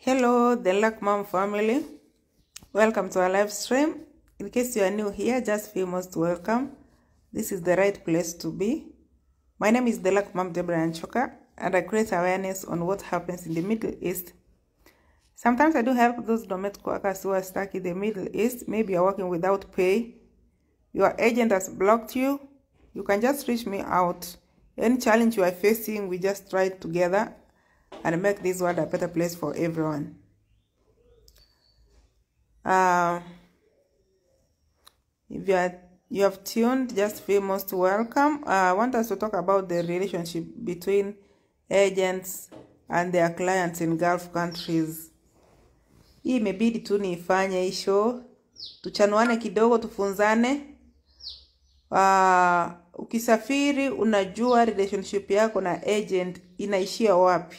Hello, the Luck Mom family. Welcome to our live stream. In case you are new here, just feel most welcome. This is the right place to be. My name is the Luck Mom Deborah Anchoka, and I create awareness on what happens in the Middle East. Sometimes I do help those domestic workers who are stuck in the Middle East. Maybe you're working without pay. Your agent has blocked you. You can just reach me out. Any challenge you are facing, we just try it together and make this world a better place for everyone. Uh, if you are you have tuned, just feel most welcome. Uh, I want us to talk about the relationship between agents and their clients in Gulf countries. Hii imebidi tu niifanye hii show, tuchanuane kidogo, tufunzane. Uh, ukisafiri unajua relationship yako na agent inaishia wapi.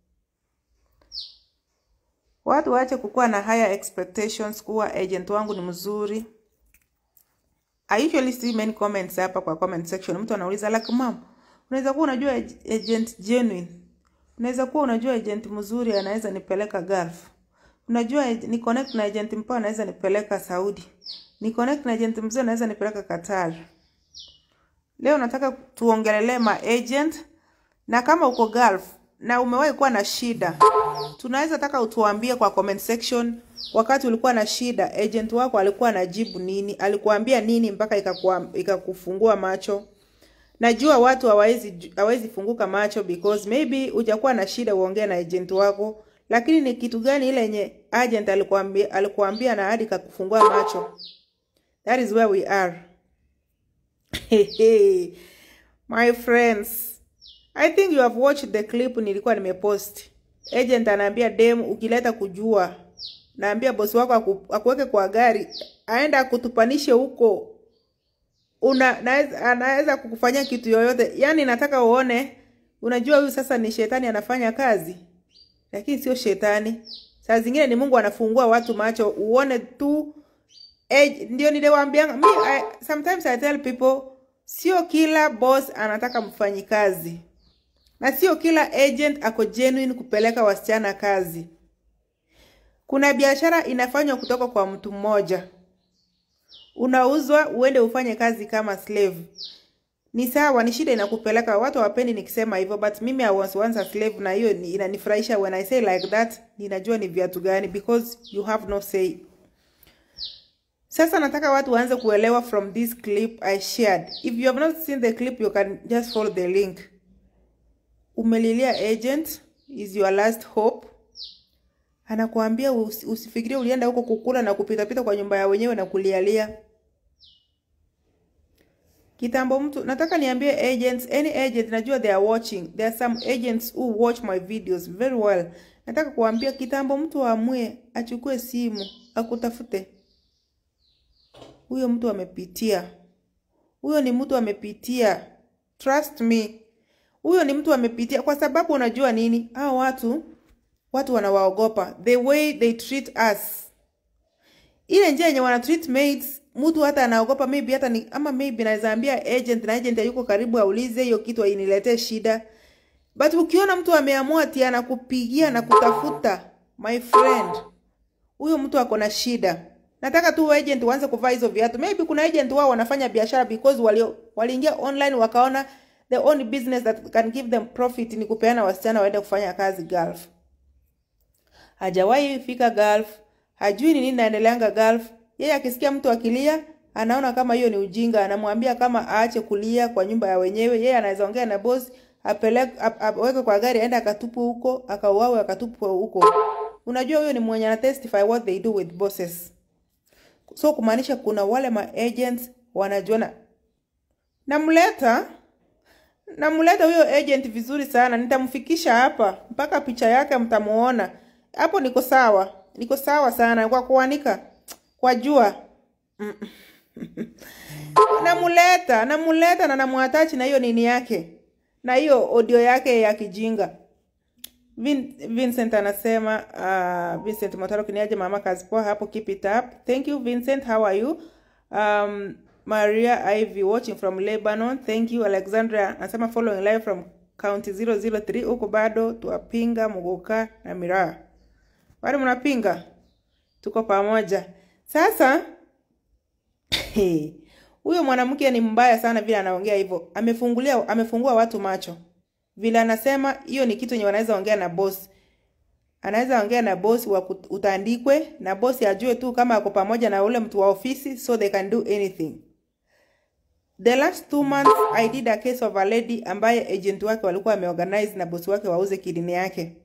Watu waache kukuwa na higher expectations kuwa agent wangu ni mzuri. I usually see many comments hapa kwa comment section. Mtu anauliza like mom, unaweza kuwa unajua ag- agent genuine. Unaweza kuwa unajua agent mzuri anaweza nipeleka Gulf. Unajua ag- ni connect na agent mpoa anaweza nipeleka Saudi. Ni connect na agent mzuri anaweza nipeleka Qatar. Leo nataka tuongelelee ma agent na kama uko Gulf na umewahi kuwa na shida, tunaweza taka utuambie kwa comment section, wakati ulikuwa na shida agent wako alikuwa anajibu nini, alikuambia nini mpaka ikakuwa- ikakufungua macho. Najua watu hawawezi hawawezi funguka macho because maybe hujakuwa na shida uongee na agent wako, lakini ni kitu gani ile yenye agent alikuambia alikuambia na hadi kakufungua macho? That is where we are. My friends, I think you have watched the clip nilikuwa nimepost. Agent anaambia dem ukileta kujua, naambia bosi wako aku, akuweke kwa gari, aenda akutupanishe huko. Una naweza- anaweza kukufanyia kitu yoyote. Yaani nataka uone, unajua huyu sasa ni shetani anafanya kazi. Lakini sio shetani. Saa zingine ni Mungu anafungua watu macho uone tu Eh, ndio niliwaambia mi I, sometimes I tell people sio kila boss anataka mfanyikazi na sio kila agent ako genuine kupeleka wasichana kazi. Kuna biashara inafanywa kutoka kwa mtu mmoja, unauzwa uende ufanye kazi kama slave. Ni sawa, ni shida inakupeleka. Watu hawapendi nikisema hivyo, but mimi I was once a slave, na hiyo ni- inanifurahisha. When I say like that, ninajua ni viatu gani, because you have no say. Sasa nataka watu waanze kuelewa from this clip I shared. If you have not seen the clip, you can just follow the link. Umelilia agent is your last hope. Anakuambia usi- usifikirie ulienda huko kukula na kupitapita kwa nyumba ya wenyewe na kulialia. Kitambo mtu nataka niambie agents, any agent najua they are watching. There are some agents who watch my videos very well. Nataka kuambia kitambo mtu aamue achukue simu akutafute huyo mtu amepitia, huyo ni mtu amepitia, trust me, huyo ni mtu amepitia, kwa sababu unajua nini, hao watu watu wanawaogopa the way they treat us, ile njia yenye wana treat maids, mtu hata anaogopa maybe hata ni ama maybe naweza ambia agent na agent yuko karibu aulize hiyo kitu iniletee shida, but ukiona mtu ameamua ati anakupigia na kutafuta, my friend, huyo mtu ako na shida. Nataka tu agent waanze kuvaa hizo viatu. Maybe kuna agent wao wanafanya biashara because walio waliingia online wakaona the only business that can give them profit ni kupeana wasichana waende kufanya kazi Gulf. Hajawahi fika Gulf, hajui ni nini naendeleanga Gulf. Yeye akisikia mtu akilia, anaona kama hiyo ni ujinga, anamwambia kama aache kulia kwa nyumba ya wenyewe. Yeye anaweza ongea na boss, apeleke ap- aweke kwa gari aende akatupwe huko, akauawe akatupwe huko. Unajua huyo ni mwenye ana testify what they do with bosses. So kumaanisha kuna wale ma agents wanajuana. Namleta namleta huyo agent vizuri sana, nitamfikisha hapa mpaka picha yake mtamuona hapo. Niko sawa, niko sawa sana kwa kuanika kwa jua. Namuleta, namuleta na namuatachi na hiyo nini yake na hiyo audio yake ya kijinga. Vin, Vincent anasema uh, Vincent Motaro kiniaje mama kazi poa hapo keep it up. Thank you Vincent, how are you? Um, Maria Ivy watching from Lebanon. Thank you Alexandra anasema following live from county 003 huko bado tuwapinga Muguka na Miraa. Wale mnapinga, tuko pamoja. Sasa huyo mwanamke ni mbaya sana vile anaongea hivyo. Amefungulia amefungua watu macho. Vile anasema hiyo ni kitu yenye wanaweza ongea na boss. Anaweza ongea na boss wa kut- utandikwe na boss ajue tu kama ako pamoja na ule mtu wa ofisi so they can do anything. The last two months I did a case of a lady ambaye agent wake walikuwa wameorganize na bosi wake wauze kidini yake.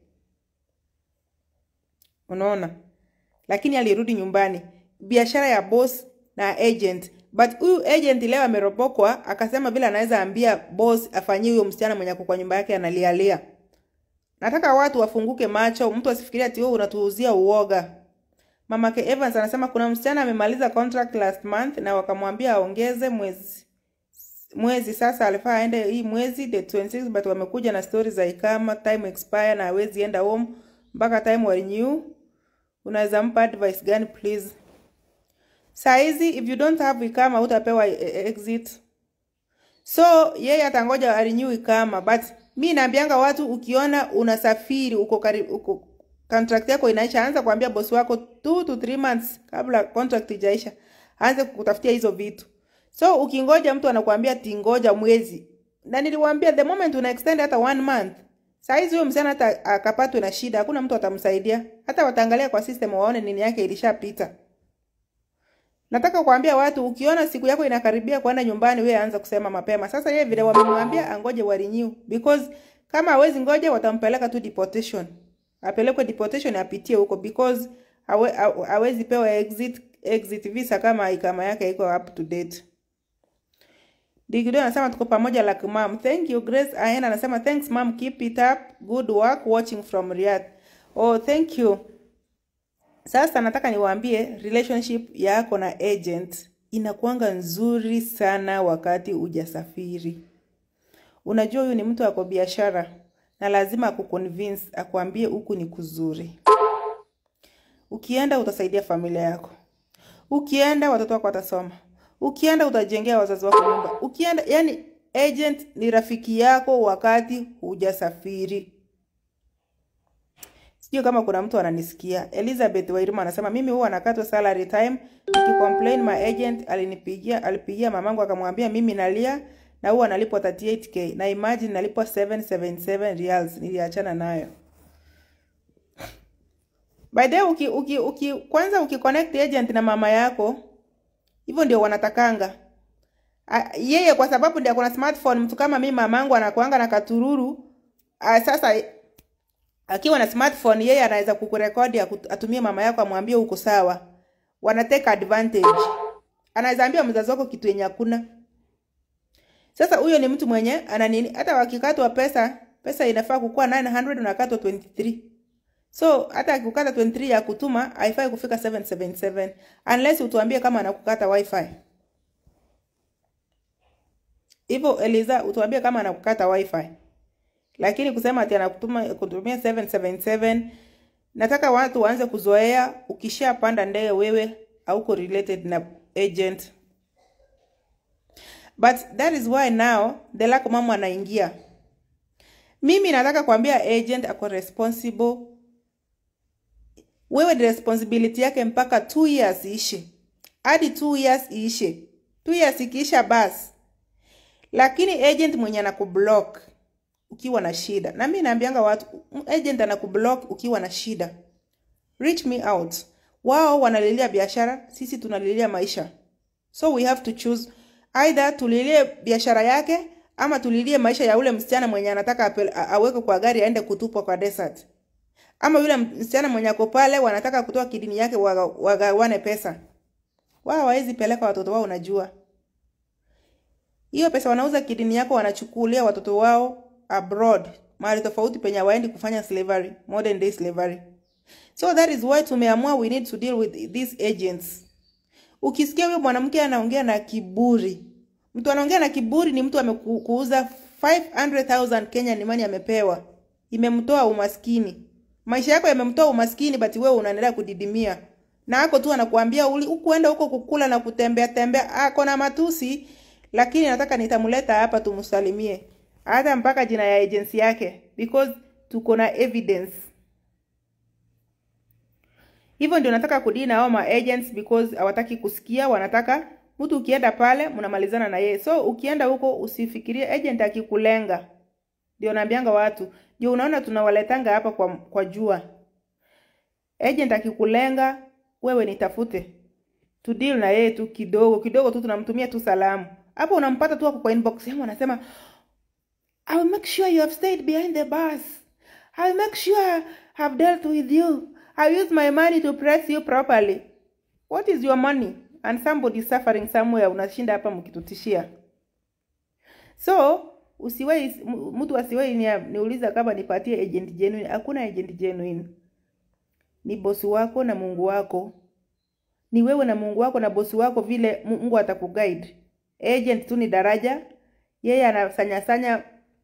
Unaona? Lakini alirudi nyumbani. Biashara ya boss na agent. But huyu agent leo ameropokwa akasema vile anaweza ambia boss afanyie huyo msichana mwenye ako kwa nyumba yake analialia. Nataka watu wafunguke macho, mtu asifikirie ati wewe unatuuzia uoga. Mamake Evans anasema kuna msichana amemaliza contract last month na wakamwambia aongeze mwezi mwezi sasa alifaa aende hii mwezi the 26 but wamekuja na stories za ikama time expire na hawezi enda home mpaka time wa renew. Unaweza mpa advice gani please? Saa hizi if you don't have ikama utapewa eh, exit. So yeye atangoja arenew ikama but mi naambianga watu ukiona unasafiri uko karibu uko contract yako inaisha, anza kuambia bosi wako 2 to 3 months kabla contract ijaisha, aanze kukutafutia hizo vitu. So ukingoja mtu anakuambia tingoja mwezi, na niliwaambia the moment una extend hata one month, saa hizi huyo msichana hata akapatwe na shida, hakuna mtu atamsaidia, hata wataangalia kwa system waone nini yake ilishapita. Nataka kuambia watu ukiona siku yako inakaribia kwenda nyumbani, wewe anza kusema mapema. Sasa yeye vile wamemwambia angoje wa renew because kama hawezi ngoja watampeleka tu deportation. Apelekwe deportation apitie huko because hawe, hawe- hawezi pewa exit exit visa kama ikama yake iko up to date. Digido anasema tuko pamoja like mom. Thank you Grace. Aena anasema thanks mom, keep it up. Good work watching from Riyadh. Oh, thank you. Sasa nataka niwaambie relationship yako na agent inakuanga nzuri sana wakati hujasafiri. Unajua huyu ni mtu ako biashara na lazima akuconvince akwambie huku ni kuzuri. Ukienda utasaidia familia yako. Ukienda watoto wako watasoma. Ukienda utajengea wazazi wako nyumba. Ukienda yani agent ni rafiki yako wakati hujasafiri. Sijui kama kuna mtu ananisikia. Elizabeth Wairuma anasema mimi huwa nakatwa salary time. Nikicomplain my agent alinipigia alipigia mamangu akamwambia mimi nalia na huwa nalipwa 38k na imagine nalipwa 777 reals. Niliachana nayo. By the way, uki, uki, uki, kwanza ukiconnect agent na mama yako hivyo ndio wanatakanga. A, yeye kwa sababu ndio kuna smartphone, mtu kama mimi mamangu anakuanga na katururu. A, sasa akiwa na smartphone yeye anaweza kukurekodi aku- atumie mama yako amwambie uko sawa. Wana take advantage. Anaweza ambia mzazi wako kitu yenye hakuna. Sasa huyo ni mtu mwenye ana nini? Hata wakikatwa pesa, pesa inafaa kukuwa 900 unakatwa 23. So hata akikukata 23 ya kutuma haifai kufika 777 unless utuambie kama anakukata wifi. Hivyo Eliza, utuambie kama anakukata wifi. Lakini kusema ati anakutuma kutumia 777 nataka watu waanze kuzoea ukishapanda ndege wewe hauko related na agent. But that is why now the lack mama anaingia. Mimi nataka kuambia agent ako responsible. Wewe ni responsibility yake mpaka 2 years iishe. Hadi 2 years iishe. 2 years ikiisha basi. Lakini agent mwenye anakublock ukiwa na shida. Na mimi naambianga watu agent anakublock ukiwa na shida. Reach me out. Wao wanalilia biashara, sisi tunalilia maisha. So we have to choose either tulilie biashara yake ama tulilie maisha ya ule msichana mwenye anataka apel- a- awekwe kwa gari aende kutupwa kwa desert. Ama yule msichana mwenye ako pale wanataka kutoa kidini yake waga- wagawane pesa. Wao hawawezi peleka watoto wao unajua. Hiyo pesa wanauza kidini yako wanachukulia watoto wao abroad, mahali tofauti penye waendi kufanya slavery, modern day slavery. So that is why tumeamua we need to deal with these agents. Ukisikia huyo mwanamke anaongea na kiburi, mtu anaongea na kiburi ni mtu amekuuza 500,000 Kenya ni money amepewa, imemtoa umaskini. Maisha yako yamemtoa umaskini, but wewe unaendelea kudidimia na ako tu anakuambia uli ukuenda huko kukula na kutembea tembea, ako na matusi, lakini nataka nitamleta hapa tumsalimie, hata mpaka jina ya agency yake because tuko na evidence. hivyo ndio nataka kudili na hao ma agents because hawataki kusikia wanataka mtu ukienda pale mnamalizana na yeye so ukienda huko usifikirie agent akikulenga ndio naambianga watu ndio unaona tunawaletanga hapa kwa, kwa jua agent akikulenga wewe nitafute tu deal na yeye tu kidogo kidogo tu tunamtumia tu salamu hapo unampata tu hapo kwa inbox yangu anasema I will make sure you have stayed behind the bus. I will make sure I have dealt with you. I use my money to press you properly. What is your money? And somebody is suffering somewhere, unashinda hapa mkitutishia. So usiwai, mtu asiwai ni, niuliza kama nipatie agent genuine. Hakuna agent genuine. Ni bosi wako na Mungu wako. Ni wewe na Mungu wako na bosi wako, vile Mungu atakuguide. Agent tu ni daraja, yeye anasanyasanya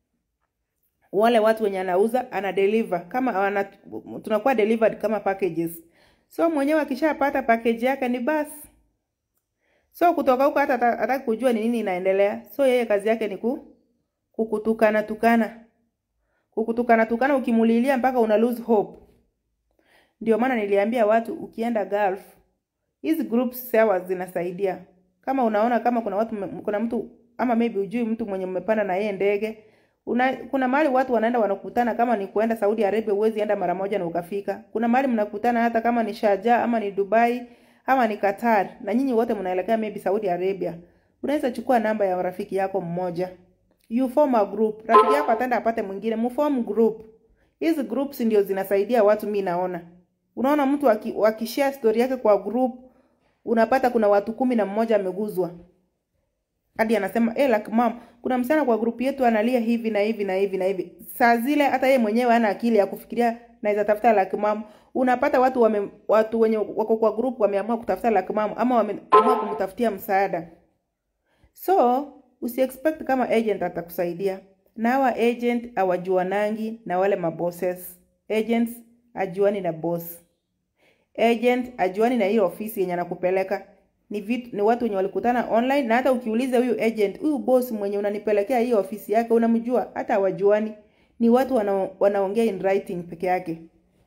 wale watu wenye anauza ana deliver kama ana, tunakuwa delivered kama packages. So mwenyewe akishapata package yake ni basi. So kutoka huko hata hataki kujua ni nini inaendelea. So yeye kazi yake ni ku, kukutukana tukana. Kukutukana tukana ukimulilia mpaka una lose hope. Ndio maana niliambia watu ukienda Gulf hizi groups sawa zinasaidia. Kama unaona kama kuna watu kuna mtu ama maybe ujui mtu mwenye mmepanda na yeye ndege Una, kuna mahali watu wanaenda wanakutana, kama ni kuenda Saudi Arabia, huwezi enda mara moja na ukafika. Kuna mahali mnakutana hata kama ni Sharjah ama ni Dubai ama ni Qatar, na nyinyi wote mnaelekea maybe Saudi Arabia. Unaweza chukua namba ya rafiki yako mmoja, you form a group, rafiki yako ataenda apate mwingine, mform group. Hizi groups ndio zinasaidia watu. Mi naona, unaona mtu akishare story yake kwa group, unapata kuna watu kumi na mmoja ameguzwa hadi anasema eh, like mom, kuna msichana kwa grupu yetu analia hivi na hivi na hivi na hivi. Saa zile hata yeye mwenyewe hana akili ya kufikiria naweza tafuta like mom. Unapata watu wame, watu wenye wako kwa grupu wameamua kutafuta like mom ama wameamua kumtafutia msaada. So usi expect kama agent atakusaidia. Na hawa agent hawajuanangi na wale mabosses. Agents ajuani na boss. Agent ajuani na hiyo ofisi yenye anakupeleka ni vitu ni watu wenye walikutana online, na hata ukiuliza huyu agent, huyu boss mwenye unanipelekea hii ofisi yake, unamjua? Hata hawajuani, ni watu wana, wanaongea in writing peke yake.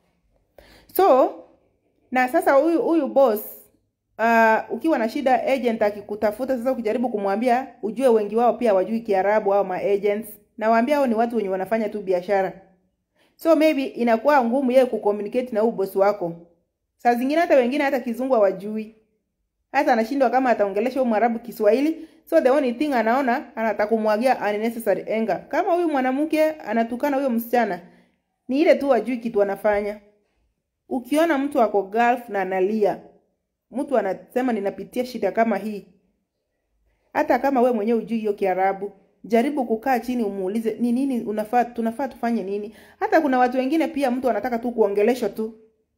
So na sasa huyu huyu boss uh, ukiwa na shida, agent akikutafuta sasa, ukijaribu kumwambia, ujue wengi wao pia wajui Kiarabu au ma agents, na waambia hao ni watu wenye wanafanya tu biashara, so maybe inakuwa ngumu yeye kucommunicate na huyu boss wako. Saa zingine hata wengine hata kizungu hawajui hata anashindwa kama ataongelesha huyu Mwarabu Kiswahili, so the only thing anaona anataka kumwagia unnecessary anger. Kama huyu mwanamke anatukana huyo msichana, ni ile tu ajui kitu anafanya. Ukiona mtu ako Gulf na analia, mtu anasema ninapitia shida kama hii, hata kama we mwenyewe ujui hiyo Kiarabu, jaribu kukaa chini umuulize ni nini unafaa, tunafaa tufanye nini. Hata kuna watu wengine pia, mtu anataka tu kuongeleshwa tu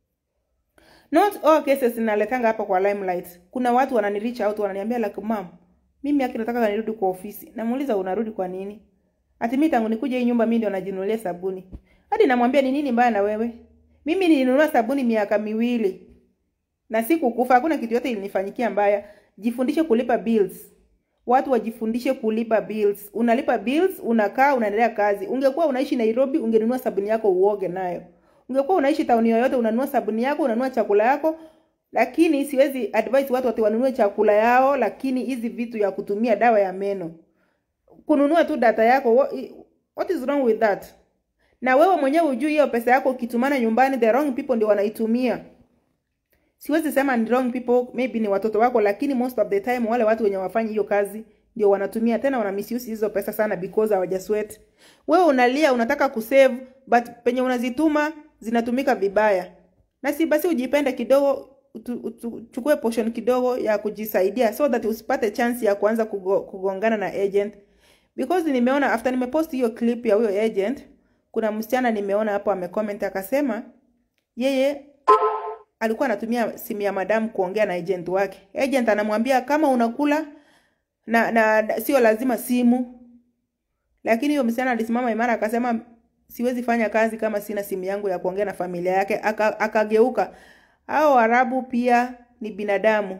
Not all cases naletanga hapa kwa limelight. Kuna watu wanani reach out wananiambia like mom, mimi haki nataka nirudi kwa ofisi. Namuuliza unarudi kwa nini? Ati mimi tangu nikuja hii nyumba mimi ndio najinunulia sabuni. Hadi namwambia ni nini mbaya na wewe? Mimi nilinunua sabuni miaka miwili. Na sikukufa, hakuna kitu yote ilinifanyikia mbaya. Jifundishe kulipa bills. Watu wajifundishe kulipa bills. Unalipa bills, unakaa, unaendelea kazi. Ungekuwa unaishi Nairobi, ungenunua sabuni yako uoge nayo. Ungekuwa unaishi tauni yoyote, unanunua sabuni yako, unanunua chakula yako, lakini siwezi advise watu wati wanunue chakula yao, lakini hizi vitu ya kutumia dawa ya meno, kununua tu data yako, what, what is wrong with that? Na wewe mwenyewe ujui hiyo pesa yako ukitumana nyumbani, the wrong people ndio wanaitumia. Siwezi sema ni wrong people, maybe ni watoto wako, lakini most of the time wale watu wenye wafanyi hiyo kazi ndio wanatumia, tena wana misuse hizo pesa sana because hawajasweat. Wewe unalia unataka kusave, but penye unazituma zinatumika vibaya. Na si basi ujipende kidogo, uchukue portion kidogo ya kujisaidia so that usipate chance ya kuanza kugo, kugongana na agent. Because nimeona after nimepost hiyo clip ya huyo agent, kuna msichana nimeona hapo amecomment akasema yeye alikuwa anatumia simu ya madam kuongea na agent wake. Agent anamwambia kama unakula na, na, na sio lazima simu. Lakini huyo msichana alisimama imara akasema siwezi fanya kazi kama sina simu yangu ya kuongea na familia yake. Akageuka. Aka hao Arabu pia ni binadamu.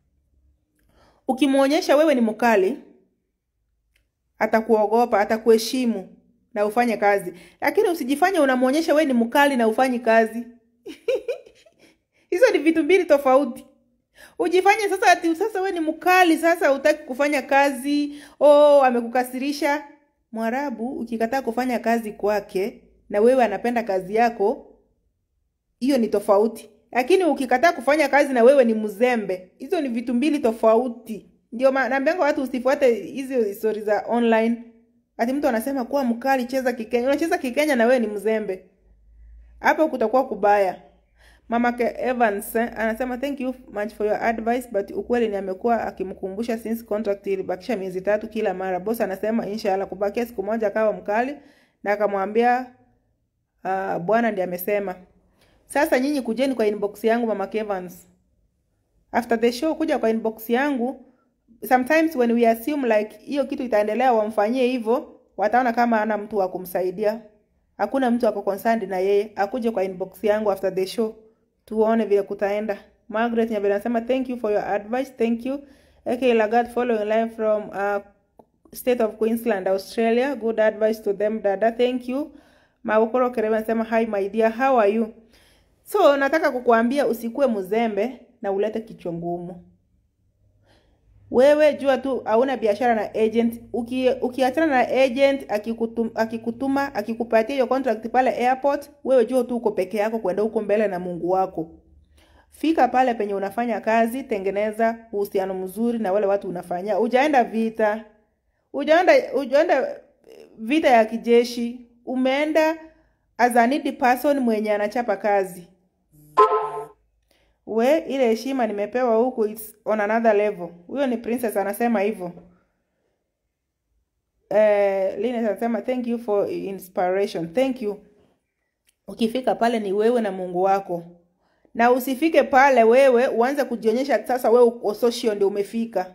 Ukimwonyesha wewe ni mkali, atakuogopa, atakuheshimu na ufanye kazi, lakini usijifanye unamwonyesha wewe ni mkali na ufanyi kazi hizo hizo ni vitu mbili tofauti ujifanye sasa ati sasa we ni mkali sasa utaki kufanya kazi oh amekukasirisha mwarabu ukikataa kufanya kazi kwake na wewe anapenda kazi yako hiyo ni tofauti lakini ukikataa kufanya kazi na wewe ni mzembe hizo ni vitu mbili tofauti ndio ma- naambianga watu usifuate hizo stori za online ati mtu anasema kuwa mkali cheza kikenya unacheza kikenya na wewe ni mzembe hapo kutakuwa kubaya mama ke Evans eh, anasema thank you much for your advice but ukweli ni amekuwa akimkumbusha since contract ilibakisha miezi tatu kila mara boss anasema inshallah kubakia siku moja akawa mkali na akamwambia uh, bwana ndiye amesema sasa nyinyi kujeni kwa inbox yangu mama ke Evans after the show kuja kwa inbox yangu sometimes when we assume like hiyo kitu itaendelea wamfanyie hivyo wataona kama ana mtu wa kumsaidia hakuna mtu ako concerned na yeye akuje kwa inbox yangu after the show tuone vile kutaenda margaret nyabela anasema thank you for your advice thank you ak lagat following live from uh, state of queensland australia good advice to them dada thank you maukoro kerebe anasema hi my dear how are you so nataka kukuambia usikue mzembe na ulete kichwa ngumu wewe jua tu hauna biashara na agent uki ukiachana na agent akikutum, akikutuma akikupatia hiyo contract pale airport wewe jua tu uko peke yako kwenda huko mbele na mungu wako fika pale penye unafanya kazi tengeneza uhusiano mzuri na wale watu unafanyia ujaenda vita ujaenda ujaenda vita ya kijeshi umeenda as a needy person mwenye anachapa kazi we ile heshima nimepewa huku it's on another level huyo ni princess anasema hivyo eh, Linus anasema thank you for inspiration thank you ukifika pale ni wewe na mungu wako na usifike pale wewe uanze kujionyesha sasa wewe uko social ndio umefika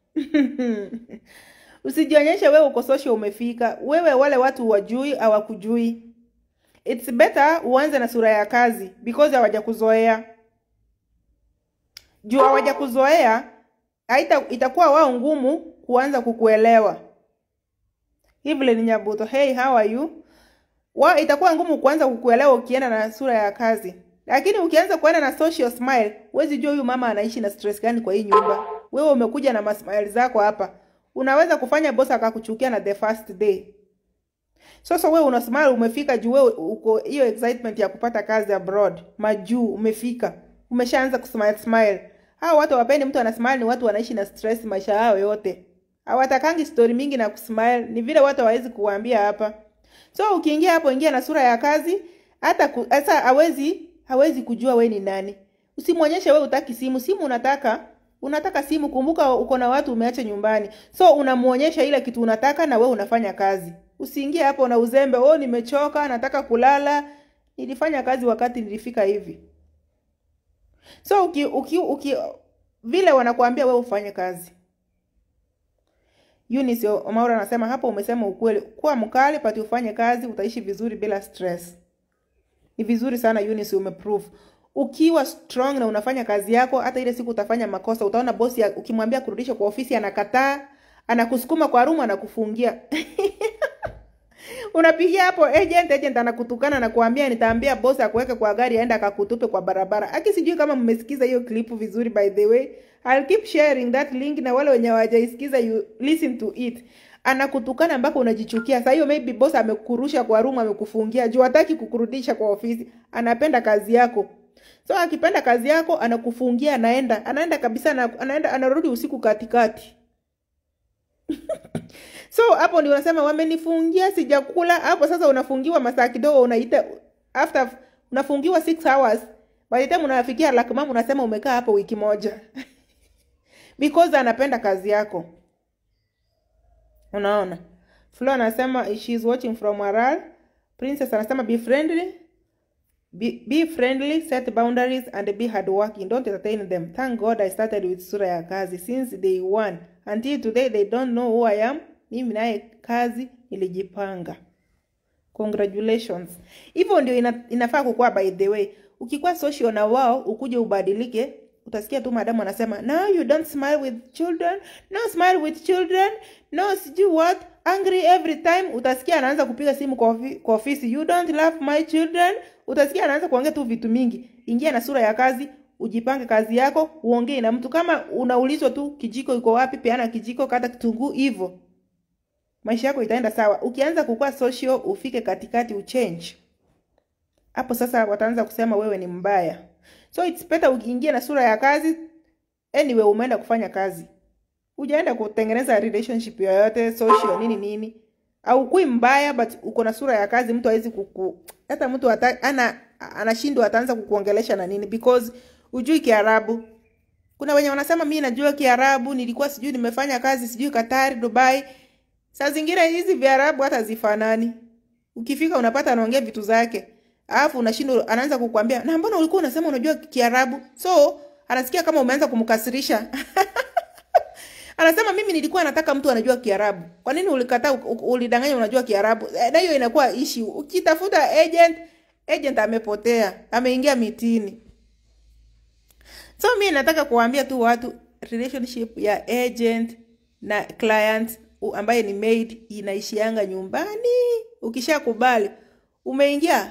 usijionyeshe wewe uko social umefika wewe wale watu wajui hawakujui it's better uanze na sura ya kazi because hawajakuzoea juu hawajakuzoea haita itakuwa wao ngumu kuanza kukuelewa Evelyn Nyabuto hey how are you wa itakuwa ngumu kuanza kukuelewa ukienda na sura ya kazi lakini ukianza kuenda na social smile huwezi jua huyu mama anaishi na stress gani kwa hii nyumba wewe umekuja na masmile zako hapa unaweza kufanya boss akakuchukia na the first day sasa wewe una smile umefika juu wewe uko hiyo excitement ya kupata kazi abroad majuu umefika umeshaanza kusmile smile hao watu wapendi mtu anasmile ni watu wanaishi na stress maisha yao yote hawatakangi story mingi na kusmile ni vile watu hawawezi kuwaambia hapa so ukiingia hapo ingia na sura ya kazi hata ku- sasa hawezi hawezi kujua we ni nani usimwonyeshe we utaki simu simu unataka unataka simu kumbuka uko na watu umeacha nyumbani so unamuonyesha ile kitu unataka na we unafanya kazi usiingie hapo na uzembe oh nimechoka nataka kulala nilifanya kazi wakati nilifika hivi so uki, uki, uki vile wanakuambia we ufanye kazi Eunice Omaura anasema hapo umesema ukweli. Kuwa mkali pati ufanye kazi utaishi vizuri bila stress. Ni vizuri sana Eunice umeprove. Ukiwa strong na unafanya kazi yako hata ile siku utafanya makosa utaona bosi ya- ukimwambia kurudisha kwa ofisi anakataa, anakusukuma kwa room anakufungia. Unapigia hapo agent, agent anakutukana na kuambia nitaambia boss akuweke kwa gari aende akakutupe kwa barabara. Aki sijui kama mmesikiza hiyo clip vizuri by the way. I'll keep sharing that link na wale wenye hawajaisikiza you listen to it. Anakutukana mpaka unajichukia. Sasa hiyo maybe boss amekurusha kwa room amekufungia juu hataki kukurudisha kwa ofisi. Anapenda kazi yako. So akipenda kazi yako anakufungia anaenda. Anaenda kabisa na anaenda anarudi usiku katikati. So hapo ndio unasema wamenifungia sijakula. Hapo sasa unafungiwa masaa kidogo, unaita after unafungiwa 6 hours. By the time unafikia lakmam unasema umekaa hapo wiki moja because anapenda kazi yako. Unaona, Flo anasema she is watching from Warar. Princess anasema be friendly Be, be friendly, set boundaries and be hardworking. Don't entertain them. Thank God I started with sura ya kazi since day one. Until today they don't know who I am. Mimi naye kazi nilijipanga. Congratulations. Hivyo ndio ina, inafaa kukuwa by the way. Ukikuwa social na wao ukuje ubadilike, utasikia tu madamu anasema, "No, you don't smile with children. No smile with children. No sijui what. Angry every time." Utasikia anaanza kupiga simu kwa, ofi, kwa ofisi, "You don't love my children." Utasikia anaanza kuongea tu vitu mingi. Ingia na sura ya kazi, ujipange kazi yako, uongee na mtu. Kama unaulizwa tu kijiko iko wapi, peana kijiko, kata kitunguu, hivyo maisha yako itaenda sawa. Ukianza kukua social, ufike katikati, uchange hapo sasa wataanza kusema wewe ni mbaya. So it's better ukiingia na sura ya kazi. Anyway, umeenda kufanya kazi, hujaenda kutengeneza relationship yoyote social nini nini, au kui mbaya, but uko na sura ya kazi. Mtu hawezi kuku hata mtu ata, ana anashindwa ataanza kukuongelesha na nini, because ujui Kiarabu. Kuna wenye wanasema mimi najua Kiarabu, nilikuwa sijui nimefanya kazi sijui Katari, Dubai. Saa zingine hizi Viarabu hata zifanani. Ukifika unapata anaongea vitu zake alafu unashindwa, anaanza kukuambia na mbona ulikuwa unasema unajua Kiarabu? So anasikia kama umeanza kumkasirisha anasema mimi nilikuwa nataka mtu anajua Kiarabu. Kwa nini ulikataa ulidanganya unajua Kiarabu? E, na hiyo inakuwa issue. Ukitafuta agent, agent amepotea, ameingia mitini. So mimi nataka kuwaambia tu watu relationship ya agent na client ambaye ni maid inaishianga nyumbani. Ukishakubali umeingia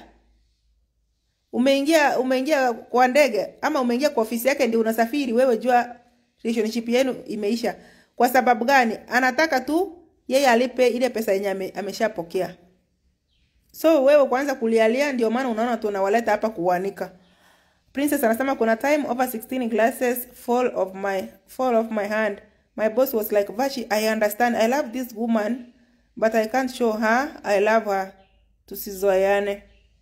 umeingia umeingia kwa ndege ama umeingia kwa ofisi yake, ndio unasafiri wewe, jua relationship yenu imeisha. Kwa sababu gani? Anataka tu yeye alipe ile pesa yenye ameshapokea. So wewe kwanza kulialia, ndio maana unaona tunawaleta hapa kuanika. Princess anasema kuna time over 16 glasses fall of my fall of my hand. My boss was like, "Vashi, I understand. I love this woman, but I can't show her I love her." Tusizoeane.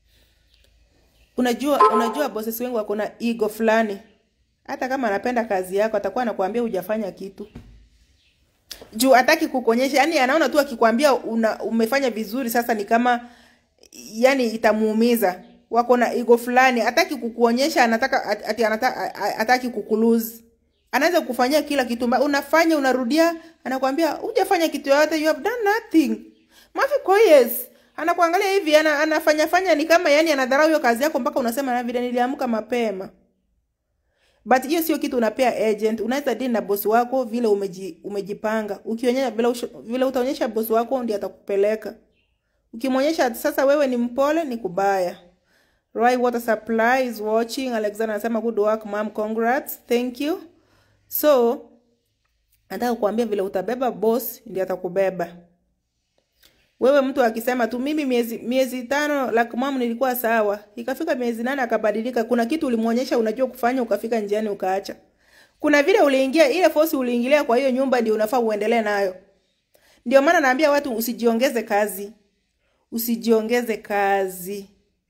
Unajua, unajua bosses wengi wako na ego fulani. Hata kama anapenda kazi yako, atakuwa anakuambia hujafanya kitu juu hataki kukuonyesha. Yani anaona tu akikwambia una umefanya vizuri, sasa ni kama yani itamuumiza. Wako na ego fulani, hataki kukuonyesha, anataka ati anataka hataki kukulose. Anaweza kukufanyia kila kitu, unafanya unarudia, anakuambia hujafanya kitu yoyote, you have done nothing. Mafi Koyes anakuangalia hivi ana, anafanya fanya ni kama yani anadharau hiyo kazi yako mpaka unasema na vile niliamka mapema. But hiyo sio kitu unapea agent. Unaweza deal na bosi wako vile umeji, umejipanga. Ukionyesha vile, vile utaonyesha bosi wako ndiye atakupeleka. Ukimwonyesha sasa wewe ni mpole ni kubaya. Roy Water Supply is watching. Alexander anasema good work mom, congrats. Thank you. So nataka kukuambia vile utabeba boss ndiye atakubeba. Wewe mtu akisema tu mimi miezi miezi tano like mom nilikuwa sawa, ikafika miezi nane akabadilika. Kuna kitu ulimwonyesha unajua kufanya, ukafika njiani ukaacha. Kuna vile uliingia ile force uliingilia kwa hiyo nyumba, ndio unafaa uendelee nayo. Ndio maana naambia watu usijiongeze kazi, usijiongeze kazi,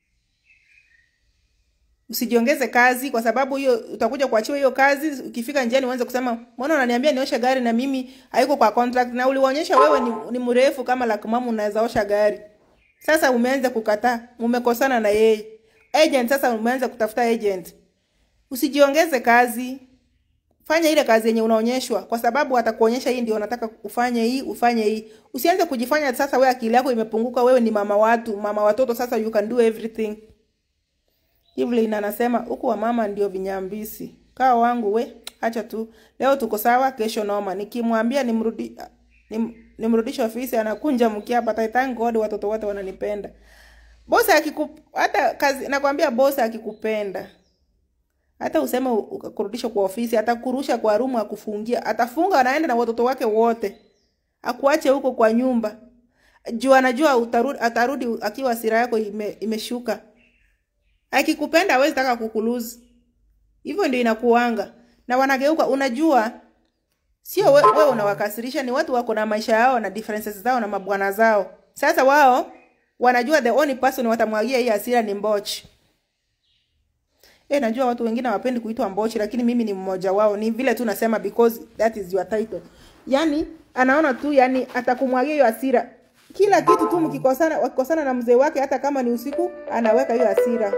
usijiongeze kazi, kwa sababu hiyo utakuja kuachiwa hiyo kazi. Ukifika njiani uanze kusema mbona unaniambia nioshe gari na mimi haiko kwa contract, na ulionyesha wewe ni, ni mrefu kama la mama unaweza osha gari. Sasa umeanza kukataa, umekosana na yeye agent. Sasa umeanza kutafuta agent. Usijiongeze kazi, fanya ile kazi yenye unaonyeshwa, kwa sababu atakuonyesha hii ndio unataka ufanye hii, ufanye hii. Usianze kujifanya sasa wewe akili yako imepunguka, wewe ni mama watu, mama watoto, sasa you can do everything. Evelyn anasema huku wa mama ndio vinyambisi. Kaa wangu we, acha tu. Leo tuko sawa, kesho noma. Nikimwambia nimrudi nim, nimrudishe ofisi anakunja mkia hapa. Thank God watoto wote wananipenda. Bosi akiku hata kazi nakwambia bosi akikupenda. Hata useme ukakurudisha kwa ofisi, atakurusha kwa rumu akufungia. Atafunga anaenda na watoto wake wote. Akuache huko kwa nyumba. Juu anajua utarudi atarudi akiwa hasira yako ime, imeshuka. Akikupenda hawezi taka kukuluzi. Hivyo ndio inakuanga. Na wanageuka unajua sio wewe we unawakasirisha, ni watu wako na maisha yao na differences zao na mabwana zao. Sasa wao wanajua the only person watamwagia hii hasira ni Mbochi. Eh, najua watu wengine hawapendi kuitwa Mbochi lakini mimi ni mmoja wao. Ni vile tu nasema because that is your title. Yaani anaona tu yani atakumwagia hiyo hasira. Kila kitu tu mkikosana wakikosana na mzee wake hata kama ni usiku anaweka hiyo hasira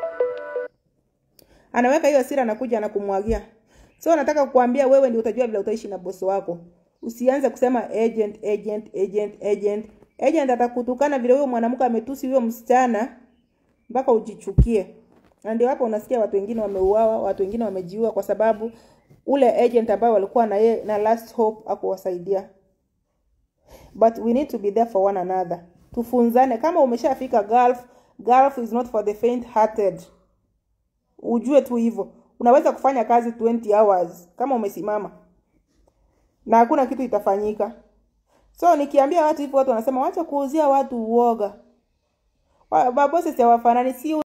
anaweka hiyo hasira, anakuja na kumwagia. So nataka kukuambia wewe ndio utajua vile utaishi na bosi wako. Usianze kusema agent agent agent agent. Agent atakutukana vile huyo mwanamke ametusi huyo msichana mpaka ujichukie. Na ndio hapo unasikia watu wengine wameuawa, watu wengine wamejiua kwa sababu ule agent ambaye walikuwa na yeye na last hope akuwasaidia. But we need to be there for one another. Tufunzane kama umeshafika Gulf, Gulf is not for the faint hearted ujue tu hivyo unaweza kufanya kazi 20 hours kama umesimama na hakuna kitu itafanyika. So nikiambia watu hivyo, watu wanasema wacha kuuzia watu uoga. Wa- Mabosses hawafanani, si